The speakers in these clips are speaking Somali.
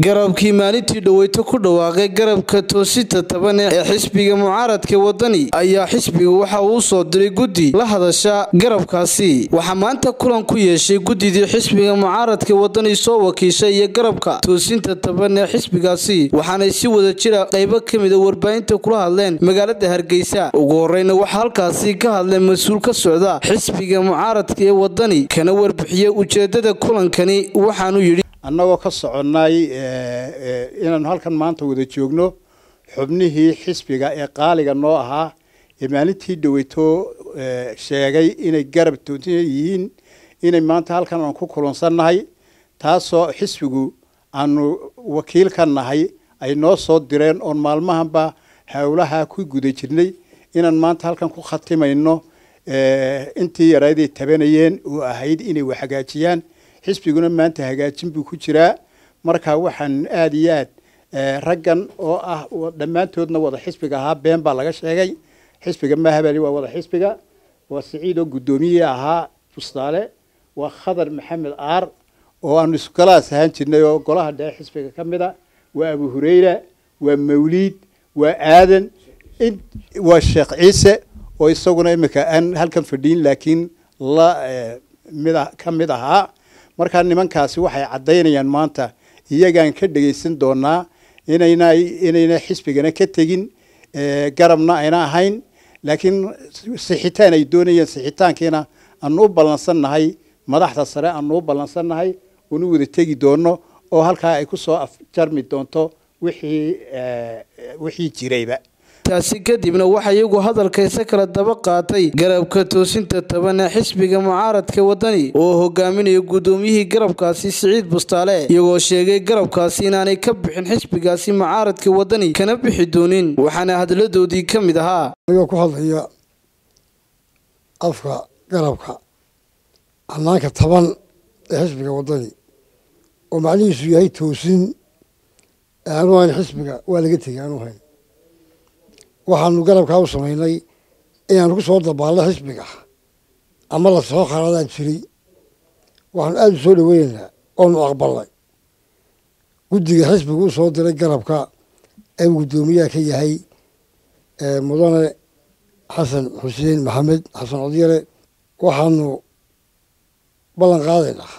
garabkii maalintii dhoweyto ku dhawaaqay garabka toosinta taban ee xisbiga mucaaradka wadani ayaa xisbiga waxa uu soo diray guddi la hadasha garabkaasi waxaa maanta kulan ku yeeshay guddidii xisbiga mucaaradka wadani soo wakiishay iyo garabka toosinta taban ee xisbigaasi waxaanay si wada jira qaybo ka mida warbaahinta kula hadleen magaalada hargeysa ugu horeyna waxaa halkaasi ka hadleen mas-uul ka socda xisbiga mucaaradka ee wadani kana warbixiyey ujeedada kulankani waxaanu yidhi annagoo ka soconnay inaanu halkan maanta wada joogno xubnihii xisbiga ee qaaliga noo ahaa ee maalintii dhaweyto sheegay inay garab toonsan yihiin inay maanta halkan aan ku kulansannahay taasoo xisbigu aanu wakiil ka nahay ay noo soo direen oon maalmahanba howlaha ku guda jirnay inaan maanta halkan ku khatimayno intii yaraaday tabanayeen oo ahayd inay wax hagaajiyaan xisbiguna maanta hagaajin buu ku jiraa marka waxaan aada iyo aad raggan oo ah dhammaantoodna wada xisbiga ahaa been baa laga sheegay xisbiga mahabali waa wada xisbiga waa siciid oo guddoomiye ahaa bustaale waa khadar maxamed aar oo aanu isgalaas ahaan jirnay oo golaha dhexe xisbiga ka mid a waa abu hureyra waa mawliid waa aadan waa sheekh ciise oo isaguna imika aan halkan fadhiin laakiin la mid ka mid ahaa markaa nimankaasi waxay caddaynayaan maanta iyagaan ka dhegaysan doonaa inayna inayna xisbigana ka tegin garabna ayna ahayn laakiin sixitaan ay doonayeen sixitaankiina aanu u ballansannahay madaxda sare aanu u ballansannahay unu wada tegi doono oo halkaa ay kusoo afjarmi doonto wixii wixii jirayba taasi kadibna waxaa iyagu hadalkaysa kala daba qaatay garabka toosinta taban ee xisbiga mucaaradka wadani oo hogaaminaya guddoomiyihii garabkaasi siciid bustaale iyagoo sheegay garabkaasi inaanay ka bixin xisbigaasi mucaaradka wadani kana bixi doonin waxaana hadaladoodii ka mid ahaa anigoo ku hadlaya afka garabka hanaanka taban ee xisbiga wadani oo macnihiisu yahay toosin aanu hayn xisbiga waa laga tegay aanu hayn waxaanu garabkaa u samaynay inaanu ku soo dabaalno xisbiga ama lasoo qaradaan jiray waxaanu aada u soo dhaweynaynaa oonu aqbalnay guddiga xisbiga u soo diray garabka ee guddoomiyaha ka yahay mudane xasan xuseen maxamed xasan codyare waxaanu ballan qaadaynaa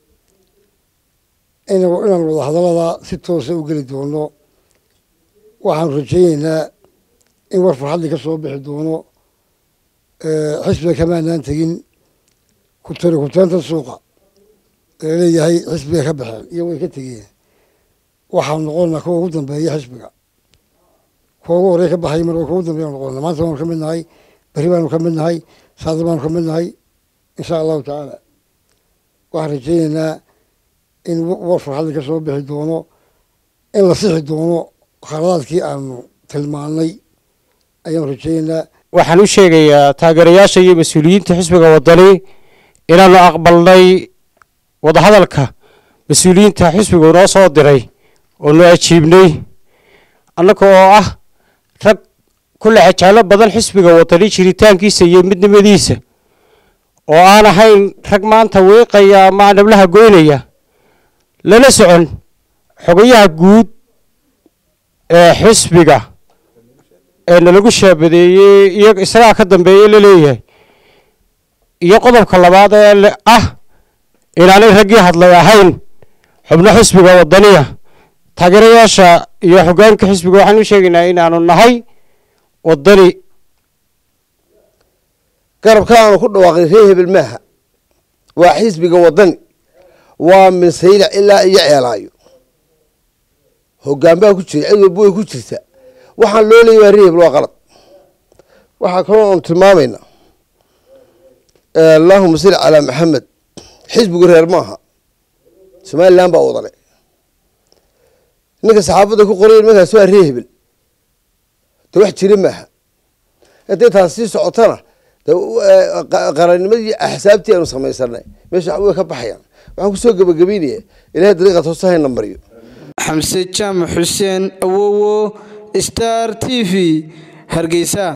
inaanu wada hadallada si toosa u geli doono waxaanu rajayneynaa in war farxadli ka soo bixi doono xisbiga kamaanaan tegin kutari kutaanta suuqa laleeyahay xisbiga ka baxeen iyo way ka tegeen waxaanu noqonnaa kuwa ugu dambeeya xisbiga kuwa ugu horey ka baxay mar kuwa ugu dambeya noqona maanta baanu ka mid nahay beri baanu ka mid nahay saada baanu ka mid nahay insha allahu tacaala waxaan rajayneynaa in war farxadli ka soo bixi doono in la sixi doono khaladaadkii aanu tilmaanay ayaan rajayneynaa waxaan u sheegayaa taageerayaasha iyo mas-uuliyiinta xisbiga wadani inaanu aqbalnay wadahadalka mas-uuliyiinta xisbigu noo soo diray oo nu ajiibnay annaga oo ah rag ku lexejaalo badan xisbiga wadani jiritaankiisa iyo midnimadiisa oo aan ahayn rag maanta wiiqaya ama nablaha goynaya lala socon xogayaha guud ee xisbiga ee nalagu shaabadeeyey iyo isagaa ka dambeeye laleeyahay iyo qodobka labaad ee ah inaanay raggii hadlay ahayn xubno xisbiga wadaniya taageerayaasha iyo xogaanka xisbiga waxaan u sheegaynaa inaanu nahay wadani garabka aanu ku dhawaaqay ree hebel maaha waa xisbiga wadani waa minsayla ilaa iyo ceelaayo hogaan baa ku jira cid walba way ku jirta waxaan loo leeyay waa rehebel waa qalad waxaa kaloo aanu tilmaamaynaa allahuma salli calaa maxamed xisbigu reer maaha somalilan baa wadane ninka saxaafadda ku qoray markaas waa rehebel de wax jira maaha intay taas sii socotana de qarannimadii axsaabtii aanu samaysanay meesha way ka baxayaan waxaan kusoo gebagabeynaya ilahay dariiqa toosa hayna mariyo xamse jaamac xuseen awowo star t v hargeysa